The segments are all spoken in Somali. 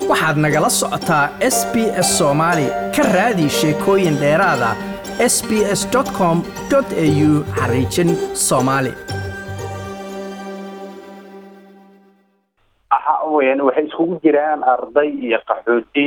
waxaad nagala socotaa s b s soomaali ka raadi sheekooyin dheeraada s b s com au xariijin soomaali waxay iskugu jiraan arday iyo qaxooti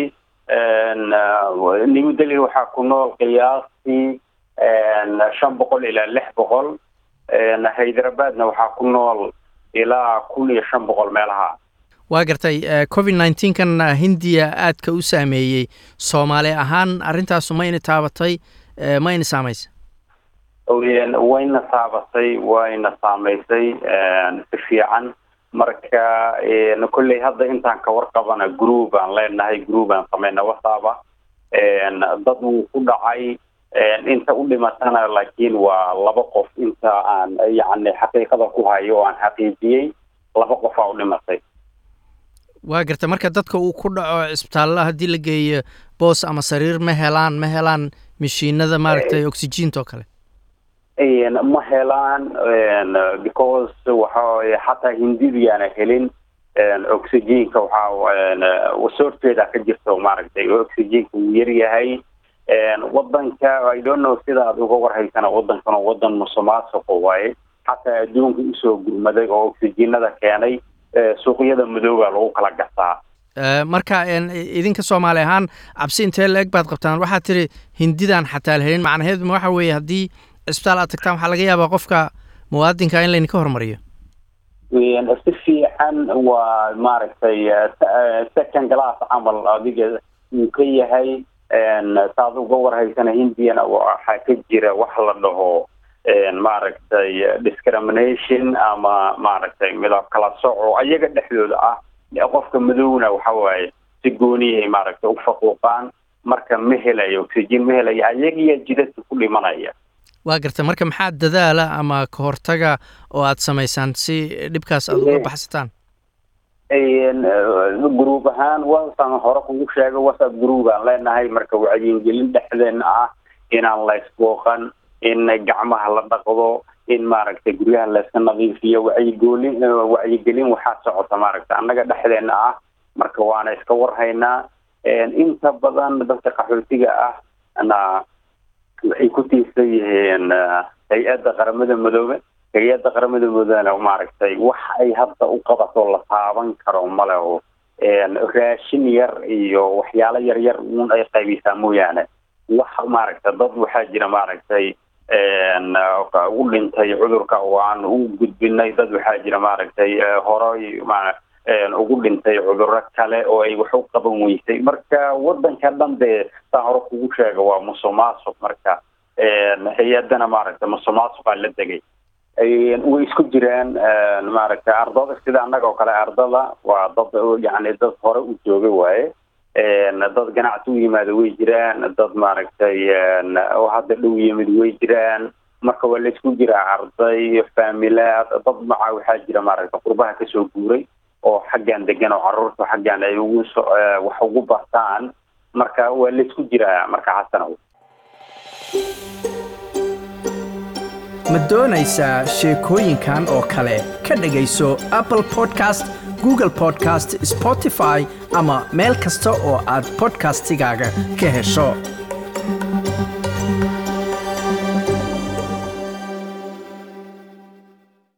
new delhi waxaa ku nool qiyaastii shan boqol ilaa lix boqol hyderabadna waxaa ku nool ilaa kun iyo shan boqol meelaha waa gartay covid nineteen kan hindiya aadka u saameeyey soomaali ahaan arrintaasu ma yna taabatay ma yna saamaysa wayna taabatay wayna saamaysay si fiican marka kolley hadda intaan ka warqabana group aan leenahay group aan sameyna whatsaaba dad wuu ku dhacay inta u dhimatana laakiin waa laba qof inta aan yacni xaqiiqada ku hayo oo aan xaqiijiyey laba qofaa u dhimatay waa garta marka dadka uu ku dhaco cisbitaallada haddii la geeyo boos ama sariir ma helaan ma helaan mashiinada maaragtay oxygeenta oo kale ma helaan because waxa xataa hindidiyaana helin oxygenka waxaa soorteeda ka jirto maaragtay oxygenka wuu yaryahay wadanka i don't know sida aad uga warhaysana wadankan oo wadan musuqmaasuqa waaye xataa adduunka usoo gurmaday oo oxygenada keenay suuqyada madooba lagu kala gataa marka idinka soomaali ahaan cabsi intee la eg baad qabtaan waxaad tiri hindidan xataa la helin macnaheedu ma waxa weeye haddii cisbitaal aad tagtaan waxaa laga yaabaa qofka muwaadinka in laydinka hormariyo si fiican waa maaragtay second glass camal adiga uu ka yahay saad uga warhaysana hindiyana waxaa ka jira wax la dhaho maaragtay discrimination ama maaragtay midab kala soco ayaga dhexdooda ah qofka madowna waxa waaye si gooniyahay maaragtay u faquuqaan marka ma helayo oxygen ma helayo ayagiya jidadka ku dhimanaya waa garta marka maxaa dadaala ama ka hortaga oo aad samaysaan si dhibkaas aada uga baxsataan group ahaan wasaan hore kugu sheega whatsapp group aan leenahay marka wacyigelin dhexdeena ah inaan laysbooqan in gacmaha la dhaqdo in maaragtay guryaha layska nadiifiyo wacyigoolin wacyigelin waxaa socota maaragtay annaga dhexdeena ah marka waana iska warhaynaa inta badan dadka qaxootiga ah na waxay ku tiirsan yihiin hay-adda qaramada madoobe hay-adda qaramada madoobena maaragtay wax ay hadda u qabato la taaban karo male oo raashin yar iyo waxyaalo yar yar uun ay qaybisaa mooyaane wax maaragtay dad waxaa jira maaragtay u dhintay cudurka oo aan u gudbinay dad waxaa jira maaragtay horay ugu dhintay cuduro kale oo ay wax u qaban weysay marka wadanka dhan dee saa hore kugu sheega waa musuqmaasuq marka hay-adana maaragtay musuqmaasuqaa la degay way isku jiraan maaragtay ardada sida annaga oo kale ardada waa dad yani dad hore u jooga waaye dad ganacsi u yimaada way jiraan dad maaragtay oo hadda dhow yimid way jiraan marka waa laysku jiraa arday faamilaad dad macaa waxaa jira maaragtay qurbaha kasoo guuray oo xaggan degan oo caruurta xaggan ay ugu so wax ugu bartaan marka waa laysku jiraa marka xasanow ma doonaysaa sheekooyinkan oo kale ka dhegayso apple podcast google podcast spotify ama meel kasta oo aad podcastigaaga ka hesho